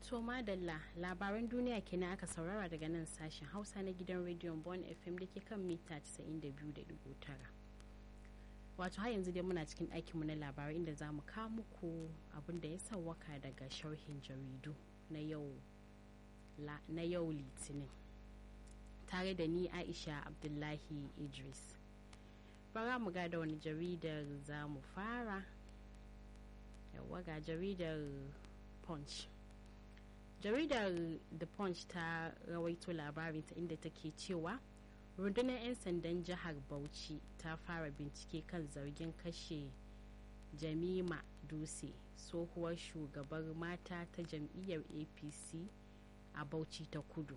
To madalla labaran duniya kenan aka saurara daga nan sashen Hausa na gidan rediyon Bon FM da ke kan mita 92.9. Wato har yanzu dai muna cikin ɗakinmu na labarai inda za mu kawo muku abin da ya sauwaka daga sharhin jaridu na yau na yau litinin. Tare da ni Aisha Abdullahi Idris. Bara mu ga da wani jaridar za mu fara. Yawwa ga jaridar Punch. jaridar the punch ta rawaito labarinta inda take cewa rundunar 'yan sandan jihar bauchi ta fara bincike kan zargin kashe jamima dutse tsohuwar shugabar mata ta jam'iyyar apc a bauchi ta kudu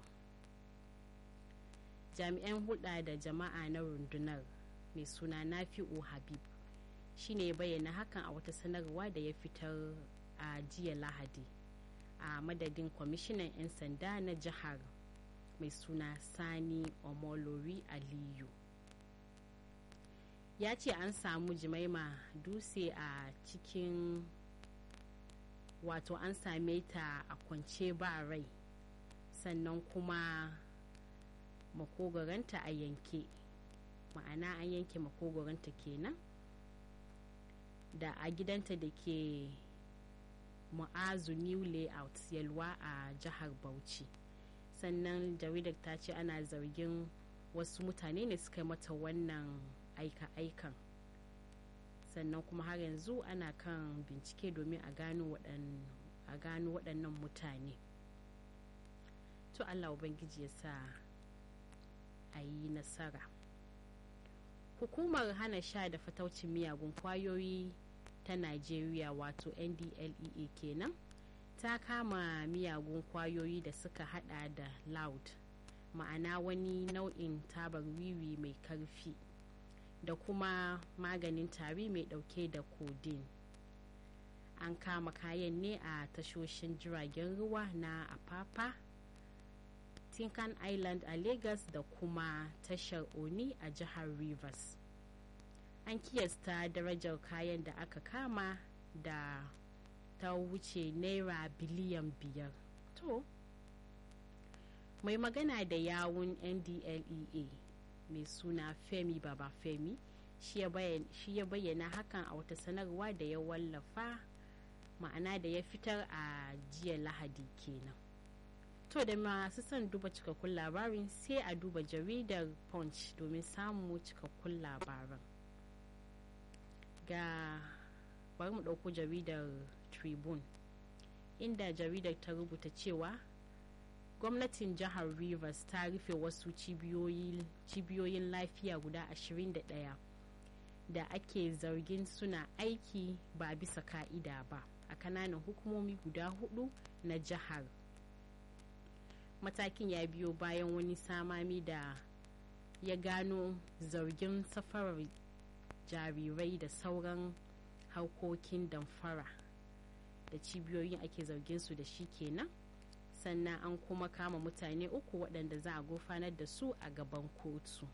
jami'an hulɗa da jama'a na rundunar mai suna nafi'u habib shine bayyana hakan a wata sanarwa da ya fitar a jiya lahadi a madadin kwamishinan 'yan sanda na jihar mai suna sani omolori aliyu ya ce an samu jimaima dutse a cikin wato an same ta a kwance ba rai sannan kuma makogoranta a yanke ma'ana an yanke makogoranta kenan da a gidanta da ke mu'azu new layout yalwa a jihar bauchi sannan jaridar ta ce ana zargin wasu mutane ne suka mata wannan aika-aikan sannan kuma har yanzu ana kan bincike domin a gano waɗannan mutane to allah ubangiji ya sa a yi nasara hukumar hana sha da fataucin miyagun kwayoyi ta Najeriya wato NDLEA kenan ta kama miyagun kwayoyi da suka hada da loud ma'ana wani nau'in tabar wiwi mai karfi da kuma maganin tari mai dauke da codeine an kama kayan ne a tashoshin jiragen ruwa na apapa tinkan island a lagos da kuma tashar oni a jihar rivers an kiyasta darajar kayan da aka kama da ta wuce naira biliyan biyar to mai magana da yawun ndlea mai suna femi baba femi shi ya bayyana hakan a wata sanarwa da ya wallafa ma'ana da ya fitar a jiya lahadi kenan to da masu son duba cikakkun labarin sai a duba jaridar punch domin samun cikakkun labaran ga bari mu ɗauko jaridar tribune inda jaridar ta rubuta cewa gwamnatin jihar rivers ta rufe wasu cibiyoyin lafiya guda 21 da ake zargin suna aiki ba bisa ka'ida ba a kananan hukumomi guda hudu na jihar matakin ya biyo bayan wani samami da ya gano zargin safarar jarirai da sauran harkokin damfara da cibiyoyin ake zargin su da shi kenan sannan an kuma kama mutane uku waɗanda za a gurfanar da su a gaban kotu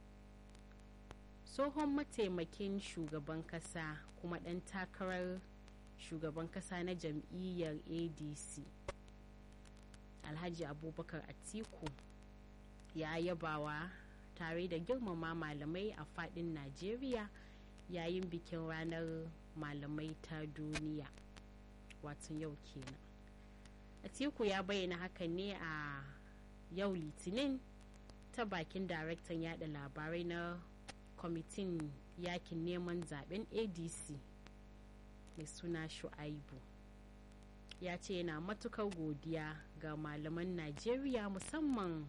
tsohon mataimakin shugaban kasa kuma ɗan takarar shugaban kasa na jam'iyyar adc alhaji abubakar atiku ya yabawa tare da girmama malamai a fadin najeriya yayin bikin ranar malamai ta duniya watan yau kenan atiku ya bayyana hakan ne a yau litinin ta bakin daraktan yada labarai na kwamitin yakin neman zaben adc mai suna shu'aibu ya ce yana matukar godiya ga malaman najeriya musamman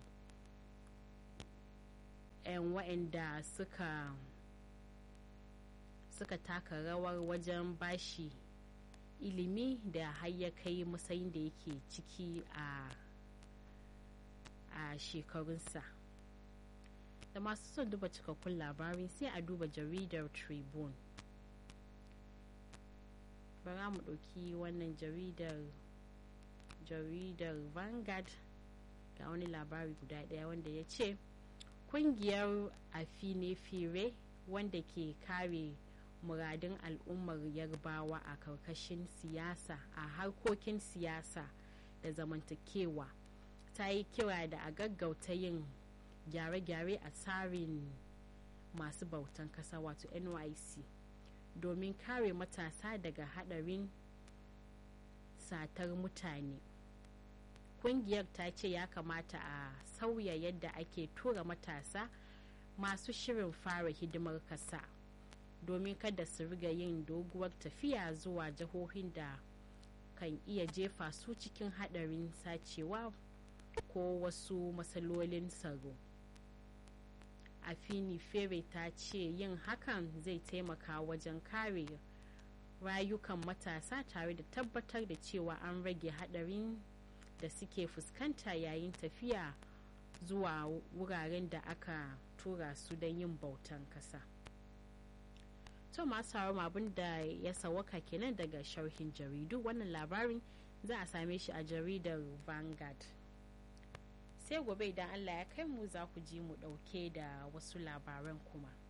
'yan wa'anda suka suka taka rawar wajen bashi ilimi da har ya kai matsayin da yake ciki a a shekarunsa da masu son duba cikakkun labarin sai a duba jaridar tribune bara mu ɗauki wannan jaridar jaridar vanguard ga wani labari guda ɗaya wanda ya ce kungiyar afine-fire wanda ke kare muradun al'ummar yarbawa a karkashin siyasa a harkokin siyasa da zamantakewa ta yi kira da a gaggauta yin gyare-gyare a tsarin masu bautan kasa wato nyc domin kare matasa daga hadarin satar mutane kungiyar ta ce ya kamata a sauya yadda ake tura matasa masu shirin fara hidimar kasa domin kada su riga yin doguwar tafiya zuwa jihohin da kan iya jefa su cikin hadarin sacewa ko wasu matsalolin tsaro afini fere ta ce yin hakan zai taimaka wajen kare rayukan matasa tare da tabbatar da cewa an rage hadarin da suke fuskanta yayin tafiya zuwa wuraren da aka tura su don yin bautan kasa to masu abin da ya sawaka kenan daga sharhin jaridu wannan labarin za a same shi a jaridar vanguard sai gobe idan allah ya kai mu za ku ji mu dauke da wasu labaran kuma